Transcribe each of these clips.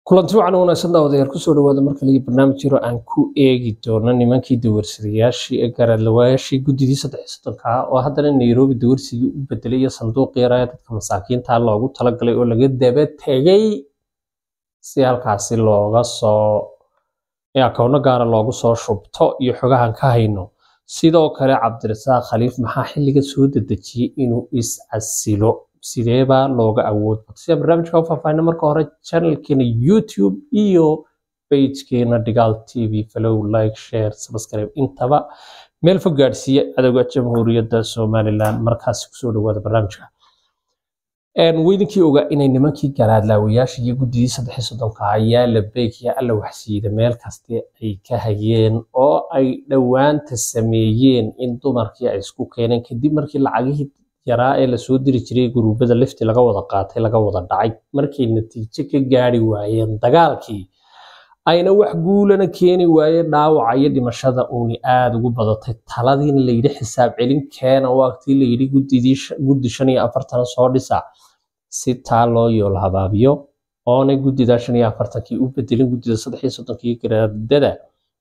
kulanti wacan wanaagsan daawadayaal kusoo dhawaada marka laga barnaamij jiro aan ku eegi doono nimankii dawarsadayaashii ee garaadlawayaashii guddidii saddex soddonka ah oo haddana nairobi dawarsigii u bedelay iyo sanduuq yaraya dadka masaakiinta loogu talagalay oo laga daba tegay si halkaasi looga soo akowno gaara loogu soo shubto iyo xogahan ka hayno sidoo kale cabdirasaaq khaliif maxaa xilliga soo dedejiyey inuu is-casilo sideebaa looga awood bato sida barnaamijka u faahfaahina marka hore channelkeena youtube iyo pagekeena dhigaal t v follow like share subscribe intaba meel fog gaadhsiiya cadowga jamhuuriyadda somalilan markaasi kusoo dhawaada barnaamijka weydinkii ogaa inay nimankii garaadlaawayaasha iyo guddidii saddexi soddonka ayaa la beegaya alla waxsiida meel kaste ay ka hayeen oo ay dhowaanta sameeyeen in dumarkii ay isku keeneen kadib markii lacagihii yaraa ee lasoo diri jiray guruubada lifti laga wada qaatay laga wada dhacay markay natiijo ka gaari waayeen dagaalkii ayna wax guulana keeni waayeen dhaawaca iyo dhimashada uuni aada ugu badatay taladiina layidhi xisaab celin keena waqtii layidhi guddi shan iyo afartan soo dhisa si taa loo yool habaabiyo oonay guddida shan iyo afartankii u bedelin guddida saddex iyo soddonkii garaadada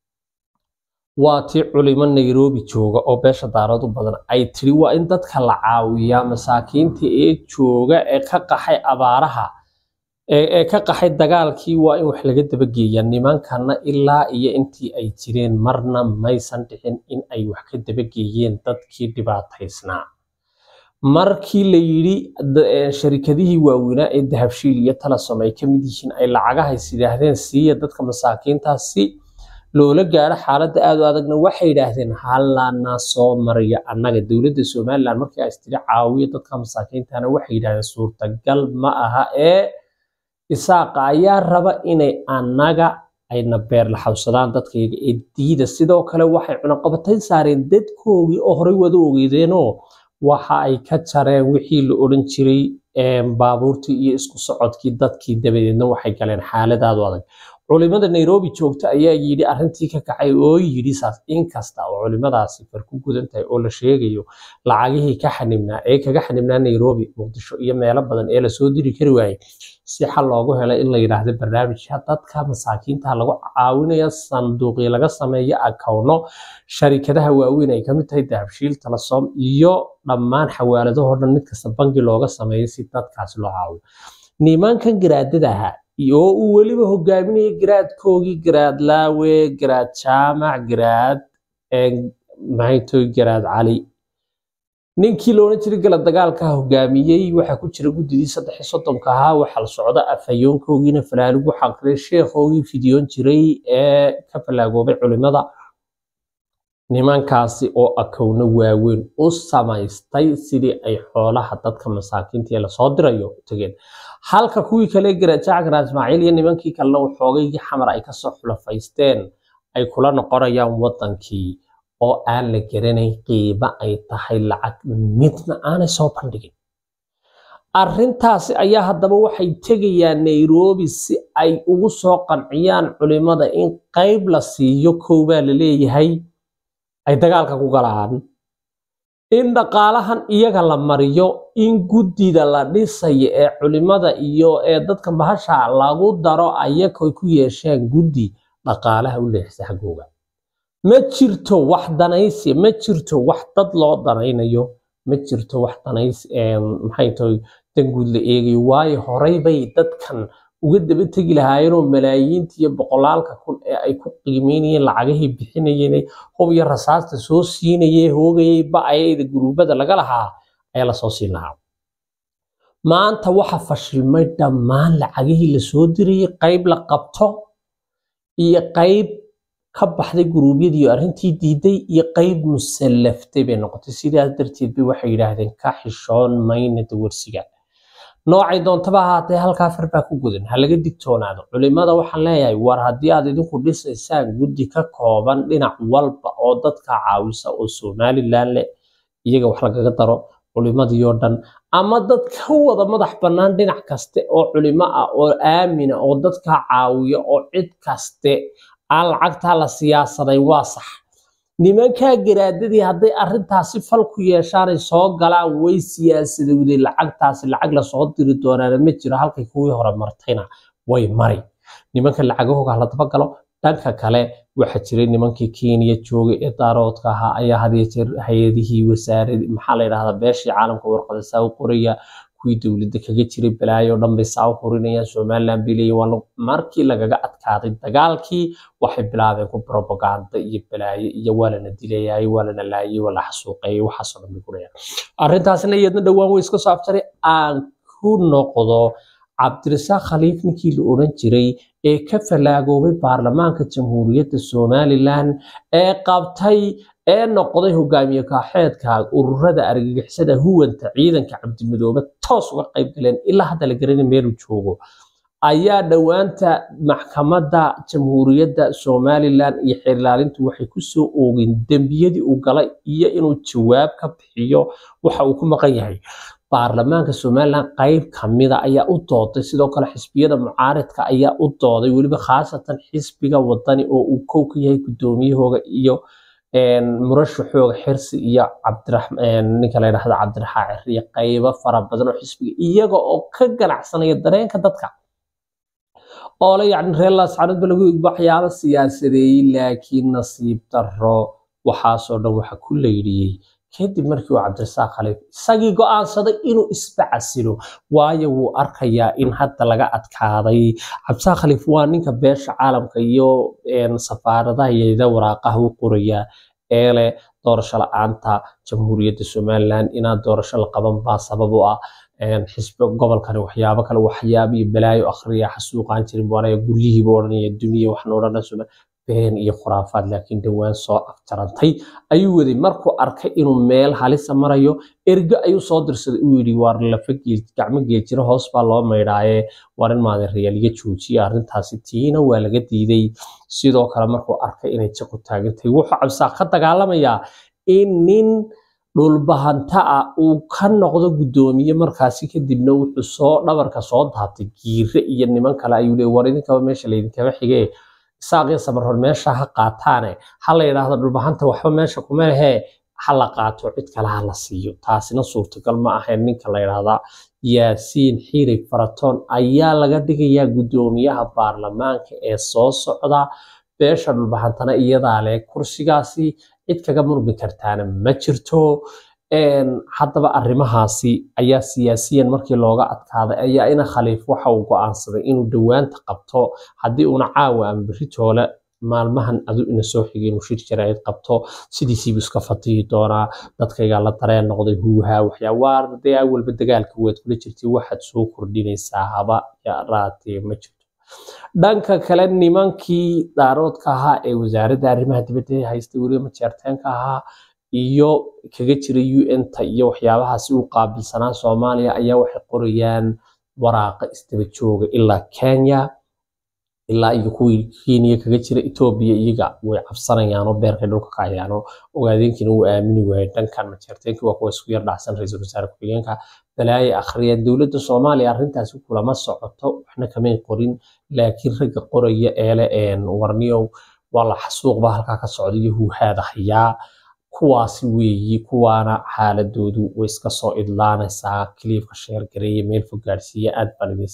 waa tii culimo nairobi jooga oo beesha daarad u badan ay tiri waa in dadka la caawiyaa masaakiinta ee jooga ee ka qaxay abaaraha ee ka qaxay dagaalkii waa in wax laga dabageeya nimankana ilaa iyo intii ay jireen marna maysan dhicin in ay wax ka dabageeyeen dadkii dhibaataysnaa markii la yidhi sharikadihii waaweynaa ee dahabshiil iyo talasom ay ka mid yihiin ay lacagahays yidhaahdeen siiya dadka masaakiintaa si loola gaaro xaaladda aad u adagna waxay yidhaahdeen hallana soo mariya annaga dowladda somalilan markii ay istiri caawiyo dadka masaakiintana waxay yidhahdeen suurtagal ma aha ee isaaqa ayaa raba inay annaga ayna beer la xawsadaan dadkayga ee diida sidoo kale waxay cunaqabatayn saareen dadkoogii oo horey wada ogeydeenoo waxa ay ka jareen wixii la odhan jiray baabuurtii iyo isku socodkii dadkii dabadeedna waxay galeen xaaladaadu adag culimada nairobi joogta ayaa yidhi arrintii ka kacay oo yidhi saas inkasta oo culimadaasi far ku gudan tahay oo la sheegayo lacagihii ka xanibnaa ee kaga xanibnaa nairobi muqdisho iyo meelo badan ee lasoo diri kari waayey si xal loogu helay in la yidhaahdo barnaamijka dadka masaakiinta lagu caawinaya sanduuqii laga sameeyo akowno sharikadaha waaweyn ay kamid tahay dahabshiil talasom iyo dhammaan xawaaladahoo dhan mid kasta bangi looga sameeyo si dadkaasi loo caawiyo nimankan garaadada ahaa oo uu weliba hogaaminaya garaadkoogii garaad laawe garaad jaamac garaad maxaytoy garaad cali ninkii loodhan jiray gala dagaalka hogaamiyey waxaa ku jira guddidii saddex soddonka ahaa waxaa la socda afhayoonkoogiina falaalugu xaqiray sheekhoogii fidiyoon jiray ee ka falaagoobay culimada nimankaasi oo akowno waaweyn u samaystay sidii ay xoolaha dadka masaakiinta ee lasoo dirayo tageen halka kuwii kale garaajaac garaad ismaaciil iyo nimankii kalena waxoogaygii xamar ay kasoo xulafaysteen ay kula noqonayaan wadankii oo aan la garanayn qiimo ay tahay lacag midna aanay soo bandhigin arrintaasi ayaa haddaba waxay tegayaan nairobi si ay ugu soo qanciyaan culimada in qayb la siiyo koobaa la leeyahay ay dagaalka ku galaan in dhaqaalahan iyaga la mariyo in guddida la dhisayo ee culimada iyo ee dadka bahasha lagu daro ayakoy ku yeesheen guddi dhaqaalaha u leexisa xaggooga ma jirto wax danaysi ma jirto wax dad loo danaynayo ma jirto wax danays maxay tahay danguud la eegayo waayo horey bay dadkan uga daba tegi lahaayeenoo malaayiinta iyo boqolaalka kun ee ay ku qiimeynayeen lacagahii bixinayeen hub iyo rasaasta soo siinayay hoogayay ba-ayada guruubada laga lahaa ayaa lasoo siin lahaa maanta waxa fashilmay dhammaan lacagihii lasoo dirayay qayb la qabto iyo qayb ka baxday guruubyadii arrintii diiday iyo qayb musallaftay bay noqotay sidaas darteed bay waxay yidhaahdeen ka xishoon mayna dawarsiga noocay doontaba ahaatee halkaa far baa ku gudan ha laga digtoonaado culimada waxaan leeyahay war haddii aad idinku dhisaysaan guddi ka kooban dhinac walba oo dadka caawisa oo somalilan leh iyaga wax lagaga daro culimadii oo dhan ama dad ka wada madax bannaan dhinac kaste oo culimo ah oo aamina oo dadka caawiya oo cid kaste aan lacagtaa la siyaasadayn waa sax nimankaa garaadadii hadday arrintaasi fal ku yeeshaanay soo galaan way siyaasadowday lacagtaasi lacag lasoo diri doonaana ma jiro halkay kuwii hore martayna way mari nimanka lacagahooga hala dabagalo dhanka kale waxaa jiray nimankii kenya joogay ee daaroodka ahaa ayaa had iyo jeer hay-adihii wasaarad maxaa la yidhahdaa beeshii caalamka warqada saa u qoraya kuwii dowladda kaga jiray balaayo oo dhan bay saa u hurinayaan somaliland bay leeyihin waa markii lagaga adkaaday dagaalkii waxay bilaabeen ku propaganda iyo balaayo iyo waa lana dilayay waa lana laayay waa la xasuuqeeyay waxaasoo dhan bay gurayaan arrintaasna iyadna dhowaan way iska soo afjaray aan ku noqdo cabdirasaaq khaliif ninkii la odhan jiray ee ka falaagoobay baarlamaanka jamhuuriyadda somalilan ee qabtay ee noqday hogaamiye kaaxeedka ururada argagixisada huwanta ciidanka cabdimadoobe toos uga qayb galeen ilaa hadda la garanay meeluu joogo ayaa dhowaanta maxkamadda jamhuuriyadda somalilan iyo xeerlaalintu waxay kusoo oogeen dembiyadii uu galay iyo inuu jawaab ka bixiyo waxa uu ku maqan yahay baarlamaanka somalilan qayb kamida ayaa u dooday sidoo kale xisbiyada mucaaridka ayaa u dooday weliba khaasatan xisbiga wadani oo uu kow ka yahay gudoomiyahooga iyo murashaxooga xirsi iyo ninka la yidhahdo cabdiraxaa cir iyo qaybo fara badan oo xisbiga iyaga oo ka ganacsanaya dareenka dadka oo le yacni reer laascaanood ba lagu igbo waxyaabo siyaasadeeyey laakiin nasiib darro waxaasoo dhan waxa ku laydhiyey kadib markii uu cabdirasaaq khaliif isagii go'aansaday inuu isba casilo waayo wuu arkayaa in hadda laga adkaaday cabdirasaaq khaliif waa ninka beesha caalamka iyo safaaradaha iyada waraaqaha u qoraya ee leh doorasho la-aanta jamhuuriyadda somalilan inaan doorasho la qaban baa sabab u ah xisbi gobolkani waxyaabo kale waxyaabo iyo balaayo akhriya xasuuqaan jirin baanaya guryihiiba odhanaya duniya waxna odhanayso been iyo khuraafaad laakiin dhowaan soo afjarantay ayuu waday markuu arkay inuu meel halisa marayo ergo ayuu soo dirsaday uu yidhi waar lafa gacmo geejiro hoos baa loo maydhaaye waar in maadan reyaaliga joojiya arrintaasi tiina waa laga diiday sidoo kale markuu arkay inay jaqu taagantay wuxuu cabsaaq ka dagaalamayaa in nin dhulbahanta ah uu ka noqdo guddoomiye markaasi kadibna wuxuu soo dhabarka soo daabtay giire iyo niman kale ayuu leey war idinkaba meesha laydinkaba xigee isaaqii samarhor meesha ha qaataane ha la yidhaahdo dhulbahanta waxba meesha kuma lehee ha la qaato cid kale ha la siiyo taasina suurtagal ma ahayn ninka la yidhaahdaa yaasiin xirig faratoon ayaa laga dhigayaa guddoomiyaha baarlamaanka ee soo socda beesha dhulbahantana iyadaa leh kursigaasi cid kaga murmi kartaana ma jirto haddaba arrimahaasi ayaa siyaasiyan markii looga adkaaday ayaa ina khaliif waxa uu go'aansaday inuu dhowaanta qabto haddii uuna caawa ama beritoole maalmahan adu ina soo xigay inuu shir jaraa'id qabto sidiisiibu iska fatihi doonaa dadkaygaa la dareen noqday huuhaa waxyaa waa dee awalba dagaalka waad kula jirtay waxaad soo kordhinaysaa haba yaraatee ma jirto dhanka kale nimankii daaroodka ahaa ee wasaaradda arrimaha dibadda haystay weliba majeerteenka ahaa iyo kaga jira un-ta iyo waxyaabahaasi u qaabilsanaa soomaaliya ayaa waxay qorayaan waraaqa isdaba jooga ilaa kenya ilaa iyo kuwii kenya kaga jira etoobiya iyaga way cabsanayaanoo beerkay dhulka ka ayaano ogaadeenkiina wuu aamini waayay dhankan majeerteenkii waa kuwa isku yar dhacsan ra-iisul wasaare ku-xigeenka balaaye akhriyeen dowladda soomaaliya arrintaasi kulama socoto waxna kamay qorin laakiin ragga qoraya eele warniyow waa la xasuuqba halkaa ka socda iyo huuhaada hayaa kuwaasi weeyi kuwaana xaaladoodu way iska soo idlaanaysaa kiliifka sheer gareeye meel fog gaadhsiiya aad baan idin